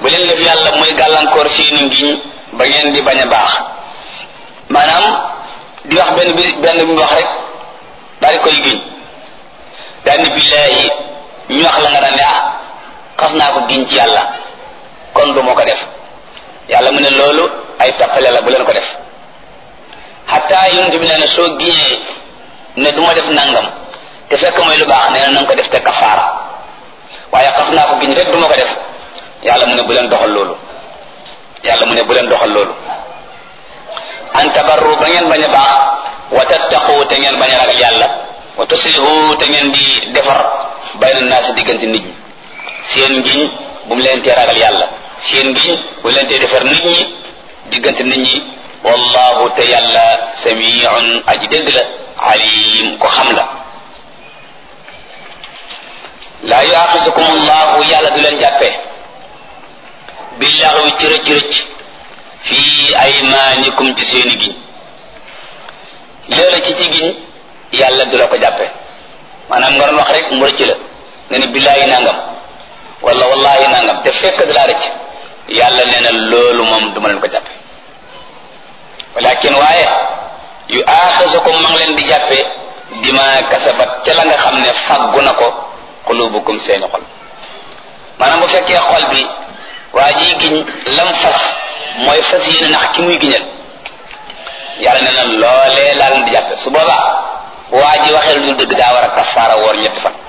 bu leen def yàlla muy gàllankoor seeni ngiñ ba ngeen di bañ a baax maanaam di wax benn bi benn bi mu wax rek daal di koy giñ daal ni billaahi ñu wax la nga daan ne ah xas naa ko giñ ci yàlla kon du moo ko def yàlla mu ne loolu ay tappale la bu leen ko def xataa yonent bi nee na soo giñee ne du ma def nangam te fekk mooy lu baax nee na na nga ko def te kafaara waaye xas naa ko giñ rek du ma ko def yàlla mu ne bu leen doxal loolu yàlla mu ne bu leen doxal loolu an tabarru ba ngeen bañ a baax wa tattaqu te ngeen bañ a ragal yàlla wa tuslihu te ngeen di defar bayna naasi diggante nit ñi seen ngiñ bu mu leen tee ragal yàlla seen ngiñ bu leen tee defar nit ñi diggante nit ñi wallahu te yàlla samiun aji dégg la alim ko xam la laa yuaxisukum allahu yàlla du leen jàppee billaxwi ci rëcc rëcc fii aymaanikum ci seeni giñ loola ci ci giñ yàlla du la ko jàppee maanaam nga doon wax rek mu rëcc la nga ni billaahi nangam wala wallahi nangam te fekk da laa rëcc yàlla nee na loolu moom du ma leen ko jàppe walakin waaye yu aaxisukum ma ngi leen di jàppe dima kasabat ca la nga xam ne faggu na ko xulubukum seeni xol maanaam bu fekkee xol bi waa ji giñ lam fas mooy fas yéene nax ki muy giñal yàlla nee na loolee laa leen di jàppe su boobaa waa ji waxee lu dul dëgg daa war a kafaara woor ñetti fan